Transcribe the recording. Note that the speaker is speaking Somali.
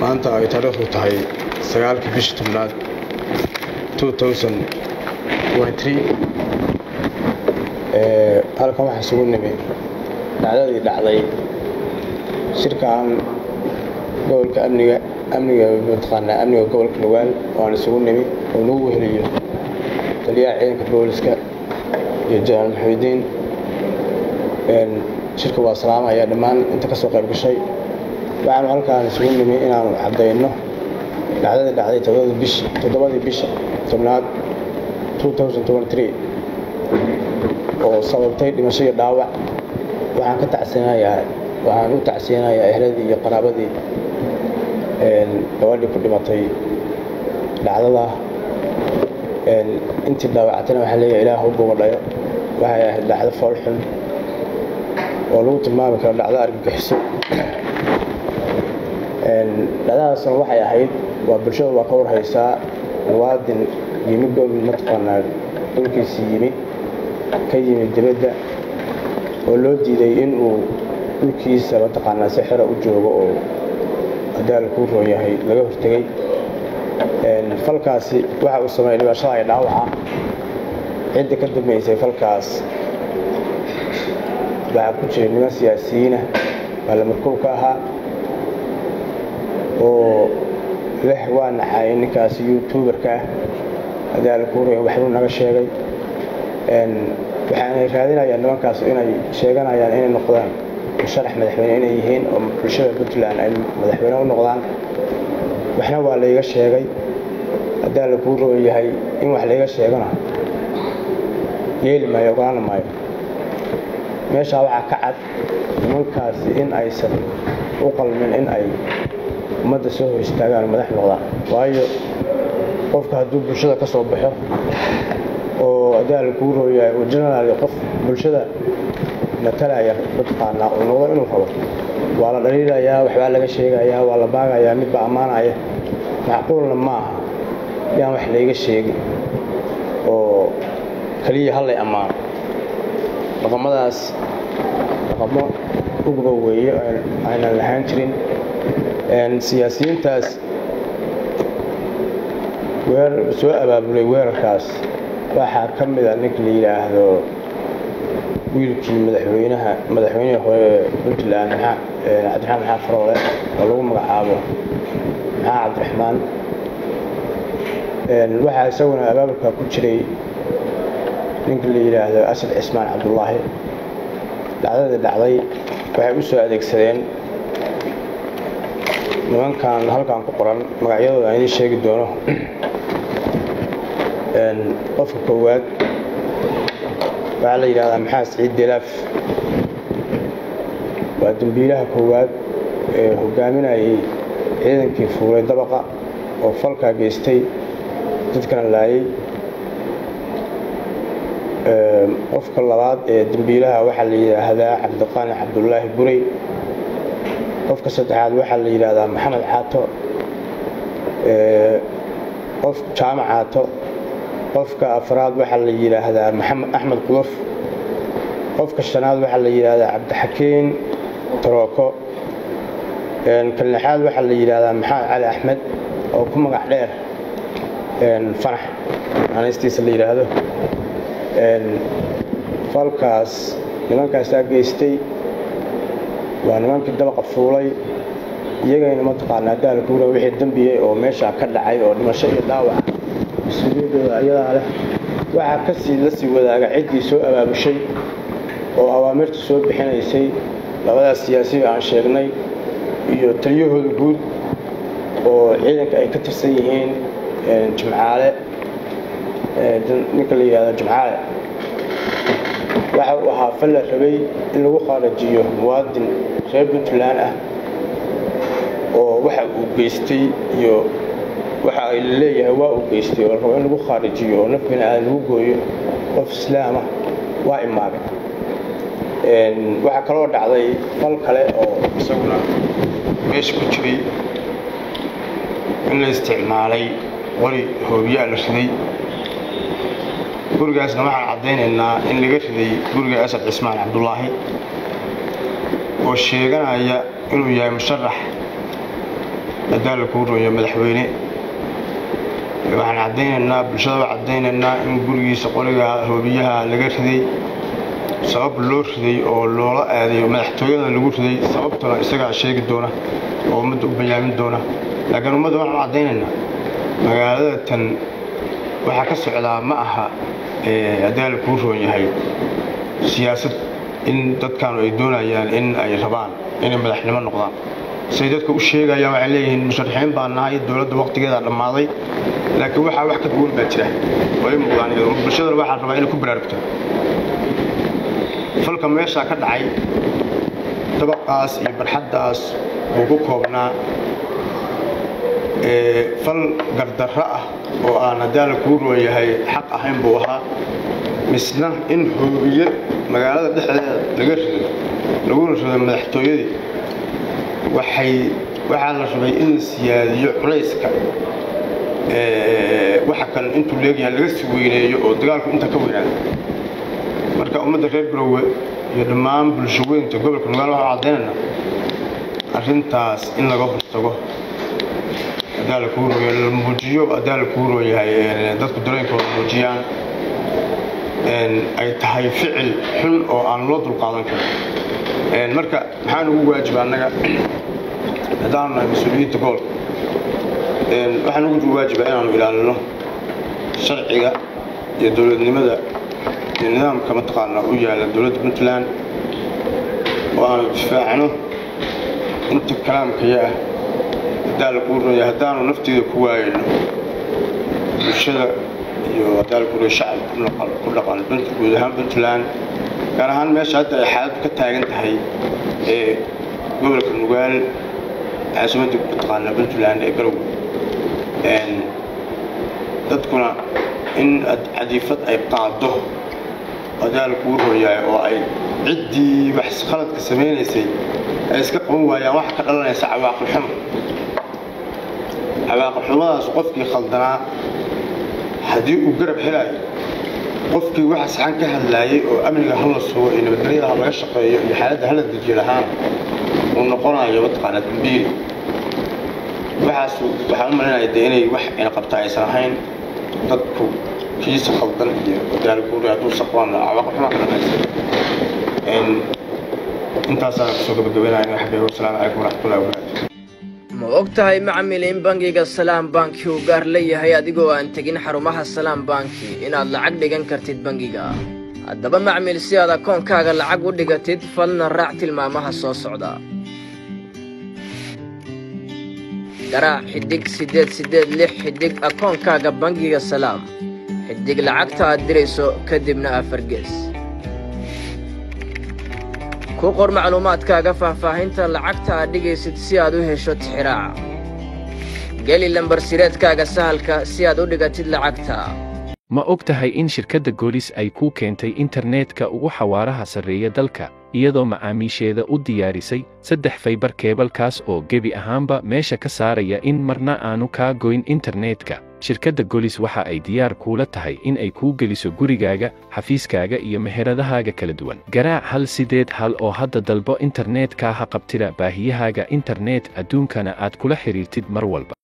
maanta ay taariikhdu tahay sagaalkii bishii tobnaad halkan waxaa isugu nimi dhacdadii dhacday shirkaan gobolka amniga amniga mataqaanaa amniga gobolka dhawaal oo aan isugu nimi oo nagu weheliyo taliyaha ciidanka booliska iyo janaal maxamudiin shirka waa salaamaya dhammaan inta ka soo qayb gashay waxaanu halkaan isugu nimi inaanu caddayno dhacdadii dhacday toddobadii bisha tobnaad oo sababtay dhimasho iyo dhaawac waxaan ka tacsinayaa waxaan u tacsinayaa ehladii iyo qaraabadii gabadhii ku dhimatay dhacdada intii dhaawacatana waxaa leeyahay ilaah u bogadhayo waxay ahayd dhacdo foolxun oo lagu tilmaami karo dhacdo argagixiso dhacdadaasna waxay ahayd waa bulshada waa ka warhaysaa muwaadin yimi gobi mataqaanaa dhulkiisii yimi ka yimid dibadda oo loo diiday inuu dhulkiisa mataqaanaa si xero u joogo oo adaal kuu roon yahay laga hortegey falkaasi waxa uu sameeyey dhibashada ay dhaawaca cidda ka dambaysay falkaas waxaa ku jira niman siyaasiyiina baa la markuub ka ahaa oo leh waa naxaayay ninkaasi youtuberka ah adaal kuu roon waxbuu naga sheegay waxaanay raadinayaan nimankaas inay sheeganayaan inay noqdaan musharax madaxweyne inay yihiin oo bulshada puntland ay madaxweyne u noqdaan waxna waa layga sheegay haddaa la kuu roon yahay in wax layga sheegana yeeli maayo ogaana maayo meeshaa waxaa ka cad nimankaasi in aysan u qalmin in ay ummadda soo hor istaagaan madax noqdaan waayo qofka hadduu bulshada ka soo baxo oo adaal kuu rooyahay oo genaraal qof bulshada matalaya mataqaanaa uu noqdo inuu rabo waa la dhaliilayaa waxbaa laga sheegayaa waa la baagayaa midba ammaanaya macquulna ma aha yaan wax layga sheegin oo keliya hallay ammaano dhaqamadaas dhaqamo ugba weeye aynan lahaan jirin siyaasiyiintaas soo abaabulay weerarkaas waxaa ka mida ninka la yidhaahdo wiilkii madaxweynaha madaxweynihii hore puntland cabdiraxmaan maxaa faroole oo lagu magacaabo maxaa cabdiraxmaan waxaa isaguna abaabulka ku jiray ninka la yidhaahdo asad cismaan cabdullaahi dhacdadii dhacday waxay u soo adeegsadeen nimankan halkan ku qoran magacyadooda aan idiin sheegi doono qofka koowaad waxaa la yidhahdaa maxaa siciid delaaf waa dembiilaha koowaad ee hogaaminayay ciidankii fuulay dabaqa oo falkaa geystay dadkana laayay qofka labaad ee dembiilaha waxaa la yidhaahdaa cabdiqaani cabdullaahi burey qofka saddexaad waxaa la yidhaahdaa maxamed caato qof jaamac caato qofka afraad waxaa la yidhaahdaa maxamed axmed quduf qofka shanaad waxaa la yidhaahdaa cabdixakiin tarooko kan lixaad waxaa la yidhaahdaa maxamed cali axmed oo ku magac dheer fanax anaystiisa la yidhaahdo falkaas nimankaasaa geystay waa nimankii dabaqa fuulay iyagayna mataqaanaa daalkuura wixii dembiyey oo meeshaa ka dhacay oo dhimasho iyo dhaawac mas-uuliyadooda ayadaa leh waxaa kasii la sii wadaaga ciddii soo abaabushay oo awaamirta soo bixinaysay labadaas siyaasiga aan sheegnay iyo taliyahooda guud oo ciidanka ay ka tirsan yihiin jimcaale ninka la yidhahdo jimcaale waxa uu ahaa fal la rabay in lagu khaarajiyo muwaadin reer puntland ah oo waxa uu geystay iyo waxa ay leeyahay waa uu geystay oo la rabo in lagu khaarijiyo oo naf bini aadan lagu gooyo qof islaama waa imaagay waxaa kaloo dhacday fal kale oo isaguna meesha ku jiray in la isticmaalay qori hoobiyaa la riday gurigaasna waxaan caddaynaynaa in laga riday guriga asad cismaan cabdulaahi oo sheeganaya inuu yahay musharax hadaa la kuu rooyo madaxweyne waxaan caddaynaynaa bulshada waa caddaynaynaa in gurigiisa qoriga hoobiyaha laga riday sabab loo riday oo loola aadayo madaxtooyada lagu riday sababtuna isagaa sheegi doona oo ummadda u bayaamin doona laakiin ummadda waxaan caddaynaynaa magaalada tan waxaa ka socdaa ma aha haddii la kuu roon yahay siyaasad in dadkaanu ay doonayaan in ay rabaan inay madaxnimo noqdaan say dadka u sheegayaan waxay leeyihiin musharaxiin baa nahay dowladda waqtigeeda dhammaaday laakiin waxaa wax ka duwan baa jira oo ay muuqdaan bulshadana waxaa rabaa inay ku baraarugto falka meeshaa ka dhacay dabaqaas iyo barxaddaas uu ku koobnaa fal gardarro ah oo aan haddii la kuu roon yahay xaq ahayn buu ahaa misna in hoobiye magaalada dhexdeeda laga rido laguna rido madaxtooyadii waxay waxaa la rabay in la siyaadiyo culayska waxa kan intuu leegyahay laga sii weyneeyo oo dagaalku inta ka weynaado marka ummadda reer garowe iyo dhammaan bulsho weynta gobolka nugaal waxaa caddaynayna arrintaas in laga hortago hadaa la kuu rooyo la muujiyo hadaa la kuu roon yahay dadku dareenkooda muujiyaan ay tahay ficil xun oo aan loo dulqaadan karin marka maxaan ugu waajiba annaga haddaanu nahay mas-uuliyiinta gobolka waxaan ugu waajiba inaanu ilaalino sharciga iyo dowladnimada iyo nidaamka mataqaana u yaalla dowladda puntland oo aanu difaacno inta kalaamkaya ah haddaa la kuu ronya haddaanu nafteeda ku waayayno bulshada iyo haddaa la kuu roya shacabka ku dhaqan guud ahaan puntland gaar ahaan meesha hadda ay xaaladdu ka taagan tahay ee gobolka nugaal caasimadda mataqaana puntland ee garow dadkuna in cadiifad ay qaado haddaa la kuu rooyahay oo ay ciddii wax khaladka samaynaysay ay iska qaban waayaan waxa ka dhalanaysa cawaaqib xumo cawaaqib xumadaas qofkii khaldanaa haddii uu garab helaayo qofkii waxa saxan ka hadlaayay oo amniga hala sugo iyo nabadgelyada ha laga shaqeeyo iyo xaaladda hala dejiyo lahaan uu noqonayo mataqaana dambiili waxaas waxaan u malinaya dee inay wax ina qabta aysan ahayn dadku kiisa khaldan iyo wadaalguuri hadduu saqwaan cawaaqib xuma ka dhamaysa intaasaan kusoo gabagabeynaya waxbay wasalaamu calaykum waraxmatullahi wabarakaatu ma og tahay macmil in bangiga salaam banki uu gaar leeyahay adigoo aan tegin xarumaha salaam banki inaad lacag dhigan kartid bangiga haddaba macmil si aad akoonkaaga lacag u dhigatid falna raac tilmaamaha soo socda garaac xidhig siddeed siddeed lix xidhig akoonkaaga bangiga salaam xidhig lacagta aad dirayso kadibna afargees ku qor macluumaadkaaga faahfaahinta lacagta aad dhigaysid si aad u hesho tixiraaca geli lambar sireedkaaga sahalka si aad u dhigatid lacagta ma og tahay in shirkadda goolis ay kuu keentay internetka ugu xawaaraha sarreeya dalka iyadoo macaamiisheeda u diyaarisay saddex faybar keebalkaas oo gebi ahaanba meesha ka saaraya in marna aanu kaa goyn internetka shirkadda golis waxa ay diyaar kuula tahay in ay kuu geliso gurigaaga xafiiskaaga iyo meheradahaaga kala duwan garaac hal sideed hal oo hadda dalbo internetka ha qabtida baahiyahaaga internet adduunkana aad kula xidhiirtid mar walba